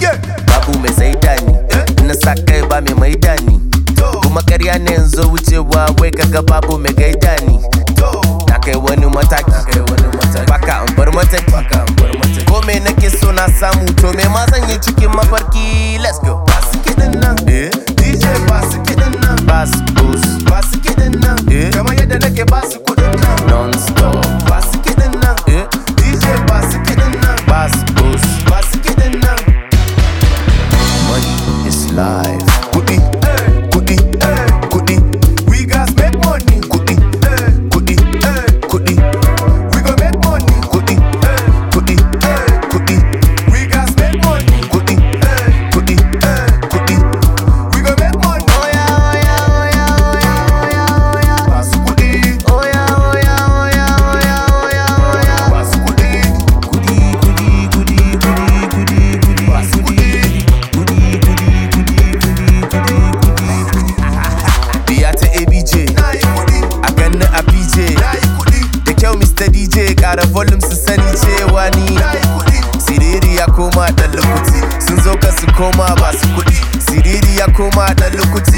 babu mai saida ni na sa kai ba mai maida ni kuma karya ne yanzu wucewa wai kaga babu mai gaida ni na kai wani mataki baka an bar mataki ko me nake so na samu to me ma zan yi cikin mafarki let's go ba su kiɗin nan DJ ba su kiɗin nan ba su bus ba su kiɗin nan kamar yadda nake ba su kuɗin nan non stop ba su kiɗin nan DJ ba su kiɗin nan ba su bus ba su kiɗin nan money is life kuɗi kuɗi kuɗi we got make money kuɗi kuɗi kuɗi we go make money kuɗi kuɗi kuɗi we got make money kuɗi kuɗi kuɗi we go make money oya oya oya oya oya oya basu kuɗi oya oya oya oya oya oya basu kuɗi kuɗi kuɗi kuɗi kuɗi kuɗi kuɗi basu kuɗi kuɗi kuɗi kuɗi kuɗi kuɗi kuɗi Biya ta ABJ a ganni a PJ da kyau Mr. DJ ƙara volume su sani cewa ni Siriri ya koma ɗan lukuti sun zo ka su koma ba su kuɗi Siriri ya koma ɗan lukuti